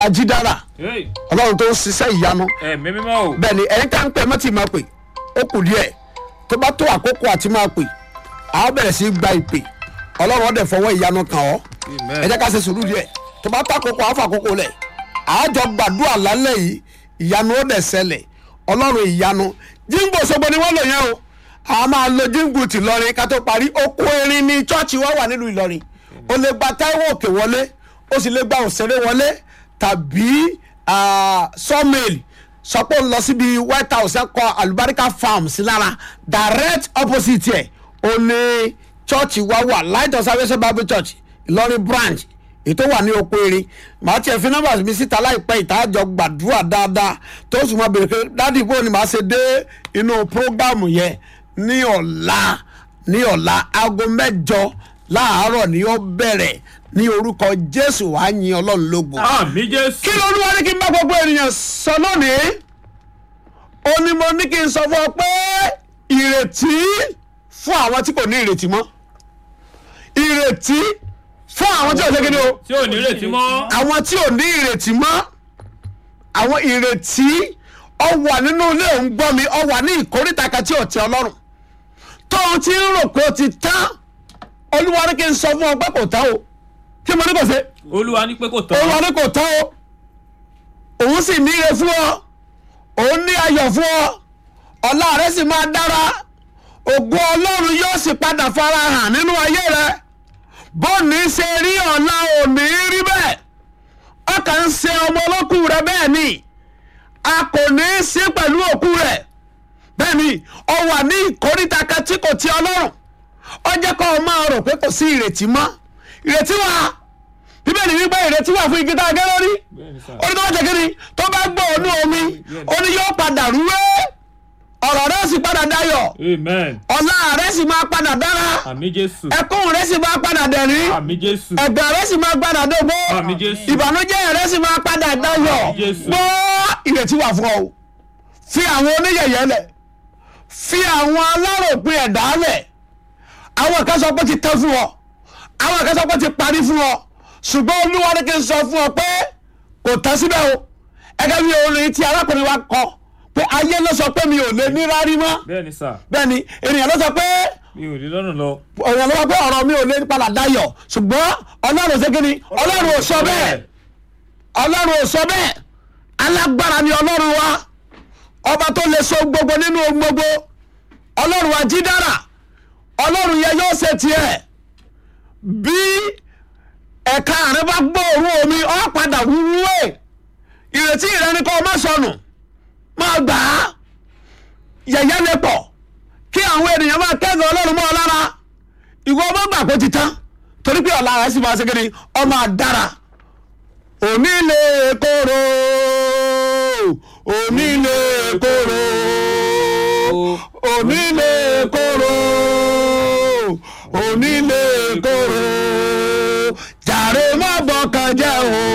ajídára Hey, ọlọ́run tó ń ṣiṣẹ́ ìyanu ẹ̀mí mímọ́ o. bẹ́ẹ̀ ni ẹ̀yin tá ń pẹ́ mọ́tì máa pè ó kù díẹ̀ tó bá tó àkókò àti máa pè á bẹ̀rẹ̀ sí í gba ìpè ọlọ́run ọ̀dẹ̀ fọwọ́ ìyanu kàn ọ́ Amen. ẹ jẹ́ ká ṣe sùúrù díẹ̀ tó bá tó àkókò àfọ àkókò lẹ̀ àájọ gbàdúrà lálẹ́ yìí ìyanu ó dẹ̀ ṣẹlẹ̀ ọlọ́run ìyanu jíǹgbò ṣogbo ni wọ́n lò yẹn o a máa lo jíǹgbù ti lọrin ká tó parí oko erin ní chọ́ọ̀chì wa wà nílùú ìlọrin o lè gba táíwò òkè wọlé o sì lè gba òṣèré wọlé tàbí sawmill sọ pé ó ń lọ síbi white house ẹ kọ alubarika farm sí lára direct opposite ẹ o ní chọ́ọ̀chì wa wà light of salvation bible church ìlọrin branch ètò wà ní oko erin màá tiẹ̀ fi nọ́mbà mi síta láìpẹ́ ìtajọ gbàdúrà dáadáa tó sì mọ bèrè pé dádì bó ni màá ṣe dé inú prógámù yẹn ní ọ̀la ní ọ̀la aago mẹ́jọ láàárọ̀ ni ó bẹ̀rẹ̀ ní orúkọ jésù wàá yin ọlọ́run lógo. Àmì Jésù. kí ló ní wá ní kí n bá gbogbo ènìyàn sọ lónìí ó ní mo ní kí n sọ fún ọ pé ìrètí fún àwọn tí kò ní ìrètí mọ́ ìrètí fún àwọn tí ò ṣe kí ni o Tí ò ní retí mọ́. àwọn tí ò ní ìrètí mọ́ àwọn ìrètí ọ wà nínú ilé òun gbọ́ mi ọ wà ní ìkórìtà kan tí ò tẹ ọlọ́run tóun ti ń rò pé ó ti tán olúwa ní kí n sọ fún ọ pé kò tán o kí mo ní kò ṣe Olúwa ní pé kò tán. olúwa ní kò tán o òun sì ní ire fún ọ òun ní ayọ̀ fún ọ ọ̀la rẹ sì máa dára ògo ọlọ́run yóò sì padà fara hàn nínú ayé rẹ bóòní ṣe rí ọ̀la òní rí bẹ́ẹ̀ ọkàn ń ṣe ọmọ olókù rẹ bẹ́ẹ̀ ni a kò ní í sí pẹ̀lú òkú rẹ̀ bẹ́ẹ̀ ni ọ wà ní ìkóríta kan tí kò ti ọlọ́run ọ jẹ́ kó o máa rò pé kò sí ìrètí mọ́ ìrètí wà bíbélì wípé ìrètí wà fún igi tá a gé lórí Bẹ́ẹ̀ni sà. ó ní tó bá jẹ́ kí ni tó bá gbọ́ ònú omi ó ní yóò padà rúwé ọ̀rọ̀ rẹ̀ sì padà dayọ̀ Amen. ọ̀la rẹ̀ sì máa padà dára Àmì Jésù. ẹkún rẹ̀ sì máa padà dẹ̀rín Àmì Jésù. ẹ̀gbẹ́ rẹ̀ sì máa padà dógbó Àmì Jésù. ìbànújẹ́ rẹ̀ sì máa padà dayọ̀ Àmì Jésù. gbọ́ ìrètí wà fún ọ o fi àwọn oníyẹ̀yẹ́ lẹ̀ fi àwọn aláròpin ẹ̀dá lẹ̀ àwọn kan sọ pé ti tán fún ọ àwọn kan sọ pé ti parí fún ọ ṣùgbọ́n olúwa ní kí n sọ fún ọ pé kò tán síbẹ̀ o ẹgẹ́ bí orin tí arákùnrin wa kọ pé ayé ló sọ pé mi ò lè ní rárí mọ́ Bẹ́ẹ̀ni sà. bẹ́ẹ̀ ni ènìyàn ló sọ pé Mi ò rí lọ́rùn lọ. ọ̀rọ̀ lọ́wọ́ pé ọ̀rọ̀ mi ò lè padà dayọ̀ ṣùgbọ́n ọlọ́run ṣe kí ni ọlọ́run ò sọ bẹ́ẹ̀ ọlọ́run ò sọ bẹ́ẹ̀ alágbára ni ọlọ́run wa ọba tó lè so gbogbo nínú ohun gbogbo ọlọ́run wa jí dára ọlọ́run yẹn yóò ṣe tiẹ̀ bí ẹ̀ka rẹ bá gbóòórùn omi ọ̀ padà wúwúwé ìrètí rẹ ni kò má sọnù máa gbà á yẹ̀yẹ́ lè pọ̀ kí àwọn ènìyàn máa kẹ́gàn ọlọ́run mọ́ ọ lára ìwọ ọmọ gbà kó ti tán torí pé ọ̀la rẹ̀ sì máa ṣe kéde ọmọ àdára òní lè kóró òní lè kóró òní lè kóró òní lè kóró jàre má bọkàn jẹ́ o.